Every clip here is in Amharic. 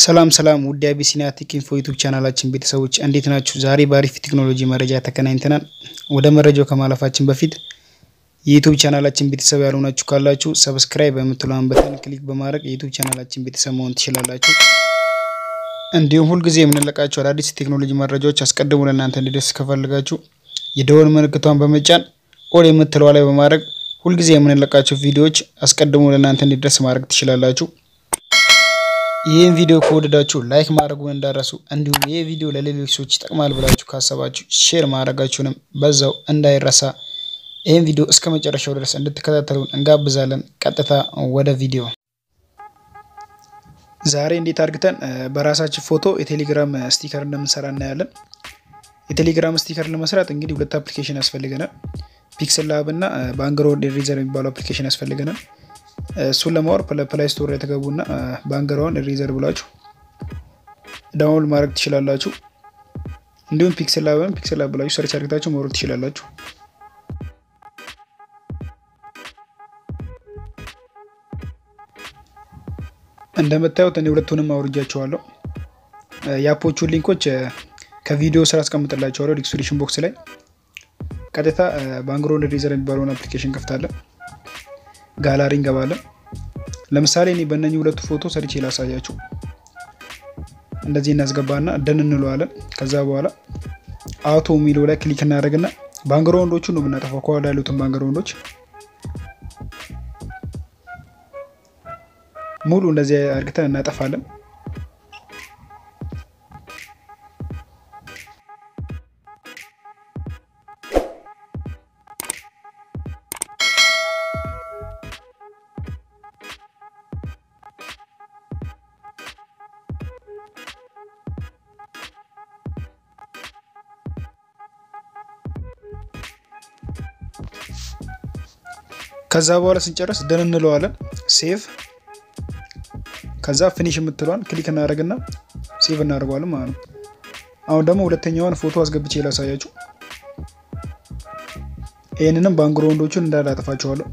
ሰላም ሰላም ውድ አቢሲኒያ ቴክ ኢንፎ ዩቱብ ቻናላችን ቤተሰቦች እንዴት ናችሁ? ዛሬ በአሪፍ ቴክኖሎጂ መረጃ ተገናኝተናል። ወደ መረጃው ከማለፋችን በፊት የዩቱብ ቻናላችን ቤተሰብ ያልሆናችሁ ካላችሁ ሰብስክራይብ በምትለውን በተን ክሊክ በማድረግ የዩቱብ ቻናላችን ቤተሰብ መሆን ትችላላችሁ። እንዲሁም ሁልጊዜ የምንለቃቸው አዳዲስ ቴክኖሎጂ መረጃዎች አስቀድሞ ለእናንተ እንዲደርስ ከፈልጋችሁ የደወል ምልክቷን በመጫን ኦል የምትለዋ ላይ በማድረግ ሁልጊዜ የምንለቃቸው ቪዲዮዎች አስቀድሞ ለእናንተ እንዲደርስ ማድረግ ትችላላችሁ። ይህን ቪዲዮ ከወደዳችሁ ላይክ ማድረጉን እንዳረሱ፣ እንዲሁም ይህ ቪዲዮ ለሌሎች ሰዎች ይጠቅማል ብላችሁ ካሰባችሁ ሼር ማድረጋችሁንም በዛው እንዳይረሳ። ይህን ቪዲዮ እስከ መጨረሻው ድረስ እንድትከታተሉን እንጋብዛለን። ቀጥታ ወደ ቪዲዮ። ዛሬ እንዴት አድርግተን በራሳችን ፎቶ የቴሌግራም ስቲከር እንደምንሰራ እናያለን። የቴሌግራም ስቲከር ለመስራት እንግዲህ ሁለት አፕሊኬሽን ያስፈልገናል። ፒክስል ላብ እና ባንግራውንድ ኢሬዘር የሚባለው አፕሊኬሽን ያስፈልገናል። እሱን ለማወር ፕላይ ስቶር ላይ ተገቡና ባንግራውንድ ኢሬዘር ብላችሁ ዳውንሎድ ማድረግ ትችላላችሁ። እንዲሁም ፒክስል ላብን ፒክስል ላብ ብላችሁ ሰርች አድርግታችሁ መውረድ ትችላላችሁ። እንደምታዩት እኔ ሁለቱንም አውርጃቸዋለሁ። የአፖቹን ሊንኮች ከቪዲዮ ስራ አስቀምጥላቸዋለሁ ዲስክሪፕሽን ቦክስ ላይ። ቀጥታ ባንግራውንድ ኢሬዘር የሚባለውን አፕሊኬሽን ከፍታለን። ጋላሪ እንገባለን። ለምሳሌ እኔ በእነኚህ ሁለቱ ፎቶ ሰርቼ ላሳያችሁ። እንደዚህ እናስገባና ደን እንለዋለን። ከዛ በኋላ አውቶ የሚለው ላይ ክሊክ እናደርግና ባንግራውንዶቹ ነው የምናጠፋው፣ ከኋላ ያሉትን ባንግራውንዶች ሙሉ እንደዚህ አድርግተን እናጠፋለን። ከዛ በኋላ ስንጨርስ ደን እንለዋለን። ሴቭ ከዛ ፊኒሽ የምትለዋን ክሊክ እናደርግና ሴቭ እናደርገዋለን ማለት ነው። አሁን ደግሞ ሁለተኛዋን ፎቶ አስገብቼ ላሳያችሁ። ይህንንም ባንግራውንዶቹን እንዳለ አጠፋቸዋለሁ።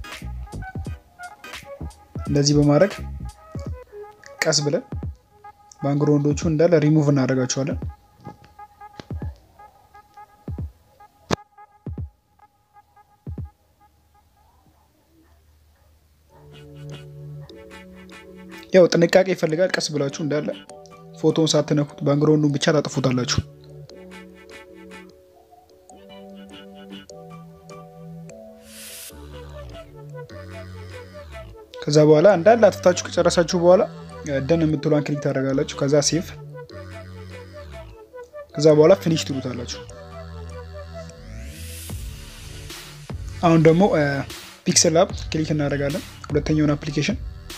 እንደዚህ በማድረግ ቀስ ብለን ባንግራውንዶቹ እንዳለ ሪሙቭ እናደርጋቸዋለን። ያው ጥንቃቄ ይፈልጋል። ቀስ ብላችሁ እንዳለ ፎቶውን ሳትነኩት ባንግራውንዱን ብቻ ታጥፉታላችሁ። ከዛ በኋላ እንዳለ አጥፍታችሁ ከጨረሳችሁ በኋላ ደን የምትሏን ክሊክ ታደርጋላችሁ። ከዛ ሴቭ፣ ከዛ በኋላ ፊኒሽ ትሉታላችሁ። አሁን ደግሞ ፒክስል ላብ ክሊክ እናደርጋለን። ሁለተኛውን አፕሊኬሽን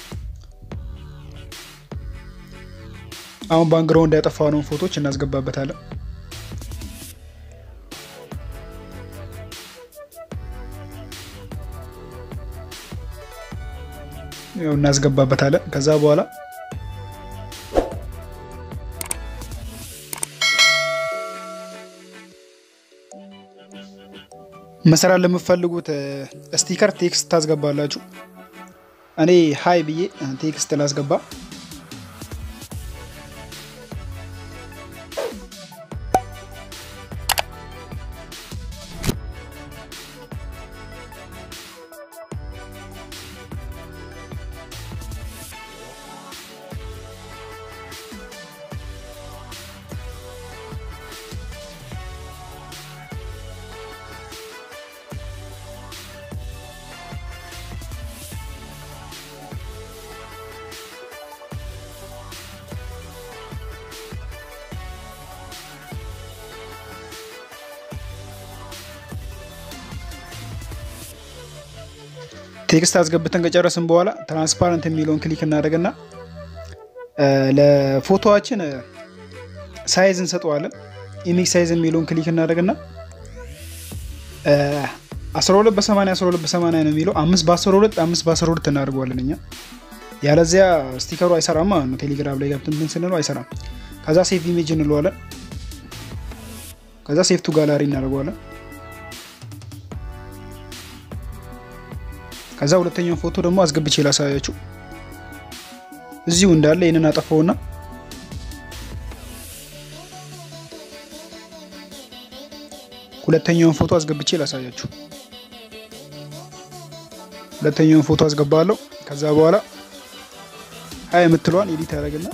አሁን ባንግራውንድ ያጠፋነውን ፎቶች እናስገባበታለን። ያው እናስገባበታለን። ከዛ በኋላ መስራት ለምትፈልጉት ስቲከር ቴክስት ታስገባላችሁ። እኔ ሀይ ብዬ ቴክስት ላስገባ ቴክስት አስገብተን ከጨረስን በኋላ ትራንስፓረንት የሚለውን ክሊክ እናደርግና ለፎቶዋችን ሳይዝ እንሰጠዋለን። ኢሜጅ ሳይዝ የሚለውን ክሊክ እናደርግና 12 በ80 12 በ80 ነው የሚለው አምስት በ12 አምስት በ12 እናደርገዋለን እኛ። ያለዚያ ስቲከሩ አይሰራም ማለት ነው። ቴሌግራም ላይ ገብተን ስንለው አይሰራም። ከዛ ሴቭ ኢሜጅ እንለዋለን። ከዛ ሴቭ ቱ ጋላሪ እናደርገዋለን። ከዛ ሁለተኛውን ፎቶ ደግሞ አስገብቼ ላሳያችሁ። እዚሁ እንዳለ ይህንን አጠፋውና ሁለተኛውን ፎቶ አስገብቼ ላሳያችሁ። ሁለተኛውን ፎቶ አስገባለሁ። ከዛ በኋላ ሀይ የምትለዋን ኤዲት ያደረግና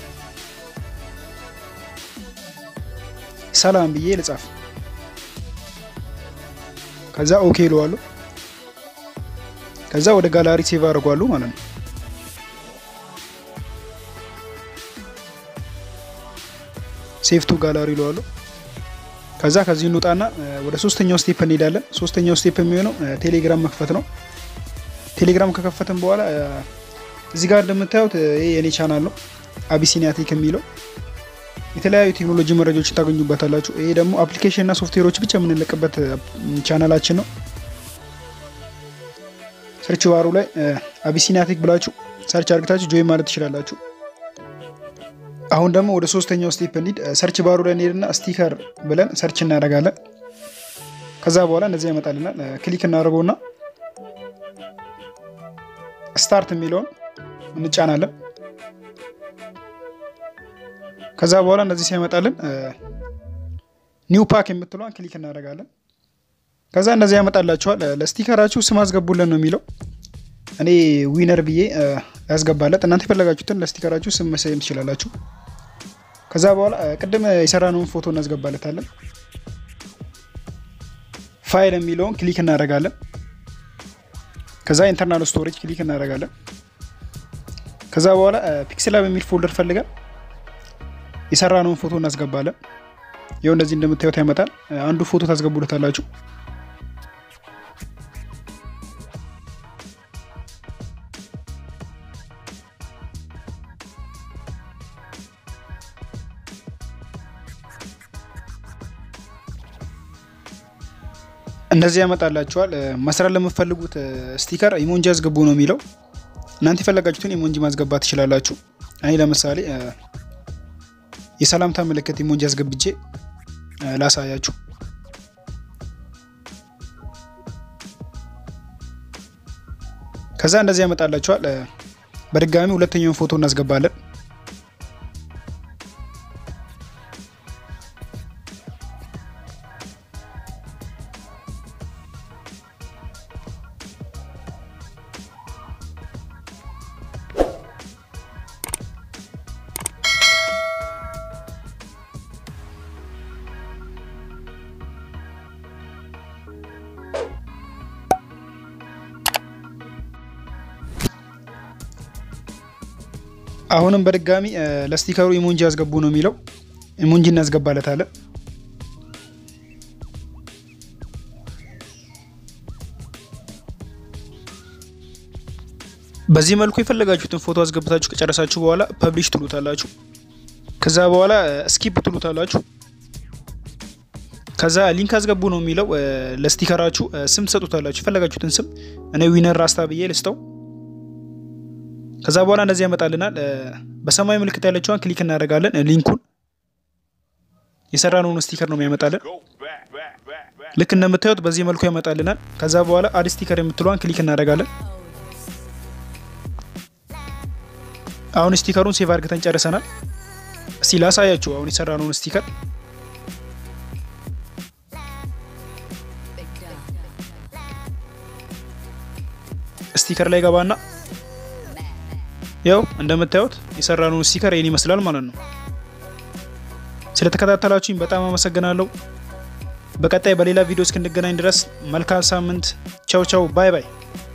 ሰላም ብዬ ልጻፍ። ከዛ ኦኬ ይለዋለሁ። ከዛ ወደ ጋላሪ ሴቭ አድርጓሉ ማለት ነው። ሴቭ ቱ ጋላሪ ይለዋለሁ። ከዛ ከዚህ እንውጣና ወደ ሶስተኛው ስቴፕ እንሄዳለን። ሶስተኛው ስቴፕ የሚሆነው ቴሌግራም መክፈት ነው። ቴሌግራም ከከፈትን በኋላ እዚህ ጋር እንደምታዩት ይሄ የኔ ቻናል ነው አቢሲኒያቴክ የሚለው የተለያዩ ቴክኖሎጂ መረጃዎችን ታገኙበታላችሁ። ይሄ ደግሞ አፕሊኬሽን እና ሶፍትዌሮች ብቻ የምንለቅበት ቻናላችን ነው። ሰርች ባሩ ላይ አቢሲኒያቴክ ብላችሁ ሰርች አድርግታችሁ ጆይን ማለት ትችላላችሁ። አሁን ደግሞ ወደ ሶስተኛው ስቴፕ እንሂድ። ሰርች ባሩ ላይ እንሄድና ስቲከር ብለን ሰርች እናደርጋለን። ከዛ በኋላ እንደዚህ ያመጣልናል። ክሊክ እናደርገውና ስታርት የሚለውን እንጫናለን። ከዛ በኋላ እንደዚህ ሲያመጣልን ኒው ፓክ የምትለዋን ክሊክ እናደርጋለን። ከዛ እንደዚህ ያመጣላችኋል። ለስቲከራችሁ ስም አስገቡልን ነው የሚለው። እኔ ዊነር ብዬ ያስገባለት። እናንተ የፈለጋችሁትን ለስቲከራችሁ ስም መሰየም ትችላላችሁ። ከዛ በኋላ ቅድም የሰራነውን ፎቶ እናስገባለታለን። ፋይል የሚለውን ክሊክ እናደርጋለን። ከዛ ኢንተርናል ስቶሬጅ ክሊክ እናደርጋለን። ከዛ በኋላ ፒክስላ በሚል ፎልደር ፈልገን የሰራነውን ፎቶ እናስገባለን። ይኸው እንደዚህ እንደምታዩት ያመጣል። አንዱ ፎቶ ታስገቡለታላችሁ። እንደዚህ ያመጣላችኋል። መስራት ለምትፈልጉት ስቲከር ኢሞንጂ አስገቡ ነው የሚለው። እናንተ የፈለጋችሁትን ኢሞንጂ ማስገባት ትችላላችሁ። እኔ ለምሳሌ የሰላምታ ምልክት ኢሞንጂ አስገብቼ ላሳያችሁ። ከዛ እንደዚህ ያመጣላችኋል። በድጋሚ ሁለተኛውን ፎቶ እናስገባለን። አሁንም በድጋሚ ለስቲከሩ ኢሞንጂ ያስገቡ ነው የሚለው። ኢሞንጂ እናስገባለታለን። በዚህ መልኩ የፈለጋችሁትን ፎቶ አስገብታችሁ ከጨረሳችሁ በኋላ ፐብሊሽ ትሉታላችሁ። ከዛ በኋላ ስኪፕ ትሉታላችሁ። ከዛ ሊንክ አስገቡ ነው የሚለው። ለስቲከራችሁ ስም ትሰጡታላችሁ፣ የፈለጋችሁትን ስም። እኔ ዊነር ራስታ ብዬ ልስተው ከዛ በኋላ እንደዚህ ያመጣልናል። በሰማያዊ ምልክት ያለችዋን ክሊክ እናደርጋለን። ሊንኩን የሰራነውን ስቲከር ነው የሚያመጣልን። ልክ እንደምታዩት በዚህ መልኩ ያመጣልናል። ከዛ በኋላ አድ ስቲከር የምትለዋን ክሊክ እናደርጋለን። አሁን ስቲከሩን ሴቭ አድርገን ጨርሰናል። እስቲ ላሳያችሁ አሁን የሰራነውን ስቲከር ስቲከር ላይ ገባና ያው እንደምታዩት የሰራነውን ስቲከር ይህን ይመስላል ማለት ነው። ስለተከታተላችሁኝ በጣም አመሰግናለሁ። በቀጣይ በሌላ ቪዲዮ እስክንገናኝ ድረስ መልካም ሳምንት። ቻው ቻው፣ ባይ ባይ።